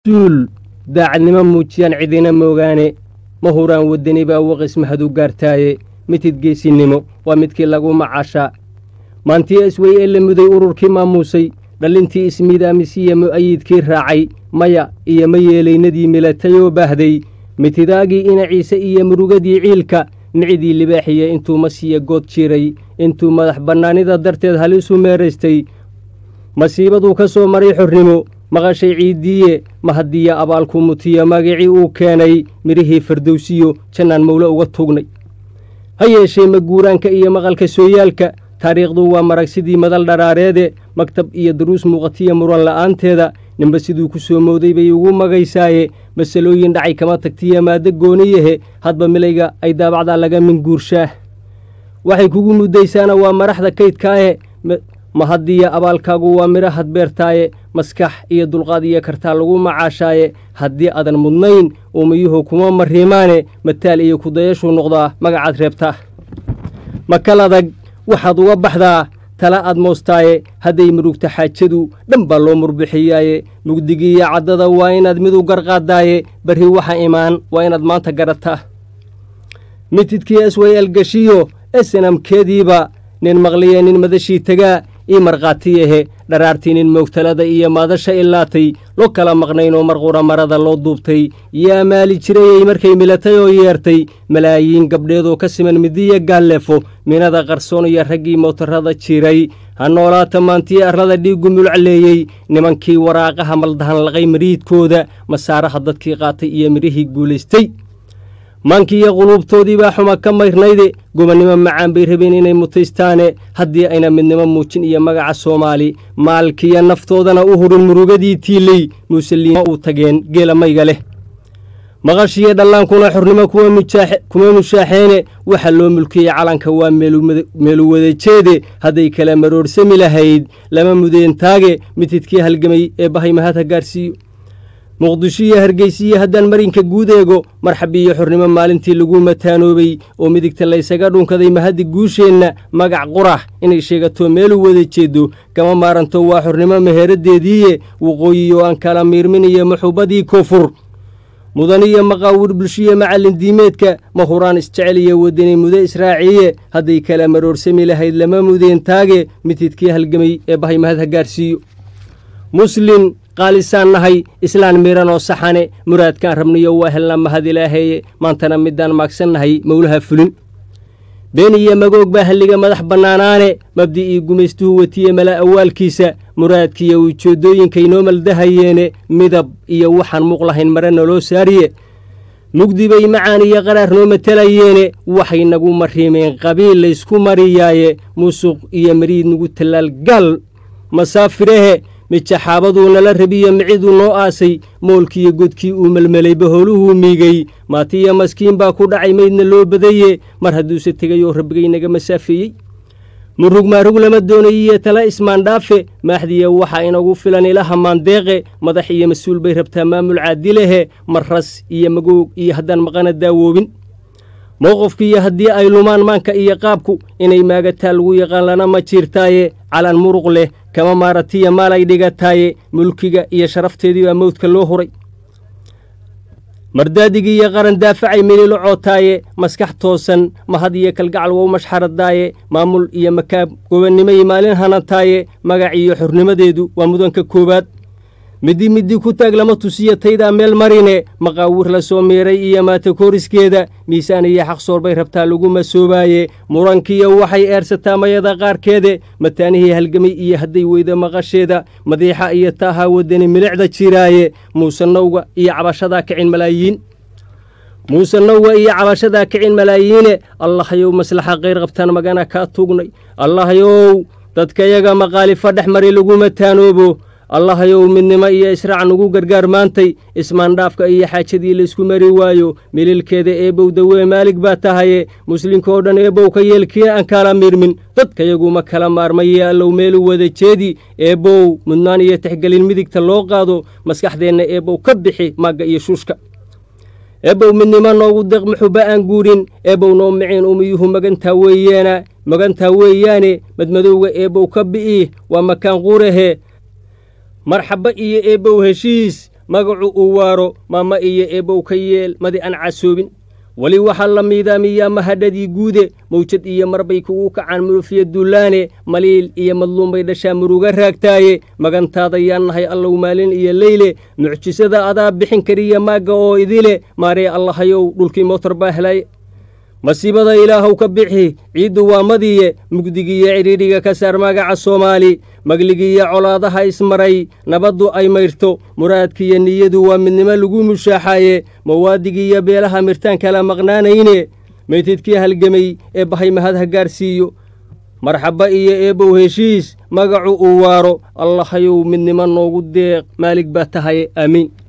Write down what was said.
suul daacadnimo muujiyaan cidina moogaane ma huraan waddani baa waqis mahadu gaartaaye mitid geesinimo waa midkii lagu macaashaa maantii iswey ee la muday ururkii maamuusay dhallintii ismiidaamisiya mu'ayidkii raacay maya iyo ma yeelaynadii milatay oo baahday mitidaagii ina ciise iyo murugadii ciilka micidii libaaxiya intuu masiya good jiray intuu madax bannaanida darteed halisu meeraystay masiibaduu ka soo maray xornimo maqashay ciiddiiye mahadiya abaalku mutiya magicii uu keenay midhihii fardowsiyo jannaan mawle uga tuugnay ha yeeshee maguuraanka iyo maqalka sooyaalka taariikhdu waa marag sidii madal dharaareede maktab iyo daruus muuqatiya muran la'aanteeda ninba siduu ku soo mooday bay ugu magaysaaye masalooyin dhacay kama tagtiya maaddo gooniyahe hadba milayga ay daabacdaa laga minguurshaah waxay kugu muddaysaana waa maraxda kaydkaahe mahadiya abaalkaagu waa midho hadbeertaaye maskax iyo dulqaad iyo kartaa lagu macaashaaye haddii aadan mudnayn uumiyuhu kuma mariimaane mataal iyo kudayashuu noqdaa magacaad reebtaa makal adag waxaad uga baxdaa tala aad moostaaye hadday murugta xaajadu dhan baa loo murbixiyaaye mugdigiiyo caddada waa inaad mid u garqaadaaye barri waxa imaan waa inaad maanta garataa mitidkii asway algashiyo esanamkeediiba nin maqliye nin madashii tegaa ii markhaatiyahe dharaartii nin moogtalada iyo maadasha ilaatay lo kala maqnaynoo marqura marada loo duubtay yaa maali jirayey markay milatay oo yeertay malaayiin gabdheedoo ka siman midiya gaalleefo minada qarsoon iyo raggii mootarada jiray ha noolaata maantii arlada dhiiggu mulcaleeyey nimankii waraaqaha maldahan laqay mariidkooda masaaraha dadkii qaatay iyo midhihii guulaystay maankiiyo quluubtoodii baa xuma ka mayrnayde gobonnimo macaan bay rabeen inay mutaystaane haddii ayna midnimo muujin iyo magaca soomaali maalkiiyo naftoodana u hurin murugadii tiiley muusaliima uu tageen geela mayga leh maqashiyo dhallaankuna xornimo kuma mushaaxeene waxa loo mulkiyey calanka waa meeluwadajeede hadday kala maroorsami lahayd lama mudeentaage mitidkii halgamay ee bahay mahadha gaarsiiyo muqdisho iyo hargeysiyo haddaan marinka guud eego marxabiiyo xornimo maalintii lagu mataanoobay oo midigta laysaga dhunkaday mahaddi guusheenna magac qurax inay sheegato meelu wada jeedo kama maaranto waa xornimo meheraddeediiye waqooyiyo aan kala miirmin iyo maxuubadii koonfur mudaniyo maqaawir bulshiyo macallin diimeedka ma huraan isjecel iyo wadani mudo israaciiye hadday kala maroorsami lahayd lama mudeentaage mitidkii halgamay ee bahay mahadha gaarsiiyo muslin qaalisaan nahay islaan miran oo saxane muraadkaan rabniyo waa helna mahad ilaaheeye maantana midaan maagsannahay mowlaha fulin been iyo magoog baa halliga madax bannaanaane mabdi'ii gumaystuhu watiye mala awaalkiisa muraadkiiyo ujeeddooyinkay noo maldahayeene midab iyo waxaan muuq lahayn mare naloo saariye mugdi bay macaan iyo qaraar noo matelayeene waxay nagu mariimeen qabiil laysku mariyaaye musuq iyo mariid nagu tallaal gaal masaafirehe mijaxaabaduu nala rabiyo miciduu noo aasay moolkiiyo godkii uu melmelay bahooluhuu miigay maatiyo maskiin baa ku dhacay maydna loo badaye mar hadduuse tegay oo rabbigay naga masaafeeyey murug maarug lama doonayiyo tala ismaandhaafe maaxdiya waxaa inagu filan ilaha maandeeqe madax iyo mas-uul bay rabtaa maamul caadilehe marras iyo magoog iyo haddaan maqana daawoobin mowqofkiiyo haddii ay lumaan maanka iyo qaabku inay maagataa lagu yaqaan lana ma jiirtaaye calan muruq leh kama maaratiya maal ay dhigataaye mulkiga iyo sharafteedii baa mawdka loo huray mardaadigii iyo qaran daafacay melilo cootaaye maskax toosan mahad iyo kalgacal wou mashxaradaaye maamul iyo makaab gobonnimay maalin hanataaye magac iyo xornimadeedu waa mudanka koowaad middi middi ku taag lama tusiyo taydaa meel marine maqaawir la soo miiray iyo maatakoriskeeda miisaan iyo xaqsoor bay rabtaa lagu masoobaaye murankiiyo waxay eersataa mayada qaarkeede mataanihii halgamay iyo hadday weyda maqasheeda madiixa iyo taahaa wadani milicda jiraaye muusanowga iyo cabashadaa kicin malaayiin muusanowga iyo cabashadaa kicin malaayiine allahayow maslaxa kayr qabtaan magana kaa tuugnay allahayow dadkayaga maqaalifa dhex mari lagu mataanoobo allahayow midnimo iyo israac nugu gargaar maantay ismaandhaafka iyo xaajadii laysku mari waayo mililkeeda eebow dawee maalig baa tahaye muslimka oo dhan eebow ka yeelkii aan kala miirmin dadkayaguma kala maarmaye allow meelu wada jeedi eebow mudnaan iyo tixgelin midigta loo qaado maskaxdeenna eebow ka bixi maagga iyo shuushka eebow midnimo noogu deeq muxuba aan guurin eebow noo miciin umiyuhu magantaa weeyaana magantaa weeyaane madmadowga eebow ka bi'i waa makaan quurahe marxaba iyo eebbow heshiis magacu uu waaro maama iyo eebow ka yeel madi aan casoobin weli waxaa la miidaamiyaa mahadhadii guude mawjad iyo marbay kugu kacaan murufiya duulaane maliil iyo madluumbay dhashaa muruga raagtaaye magantaada yaan nahay allow maalin iyo leyle mucjisada adaa bixin kariya maagga oo idile maaree allahayow dhulkii mootar baa helay masiibada ilaahow ka bixi ciiddu waa madiye mugdigiiyo cidhiidhiga ka saar magaca soomaali magligiiyo colaadaha ismaray nabaddu ay mayrto muraadkiiyo niyadu waa midnimo lagu mushaaxaaye mawaadigiiyo beelaha mirtaan kala maqnaanayne meydidkii halgemay ee bahay mahad ha gaarsiiyo marxabba iyo eebow heshiis magacu uu waaro allahayow midnimo noogu deeq maalig baa tahaye aamiin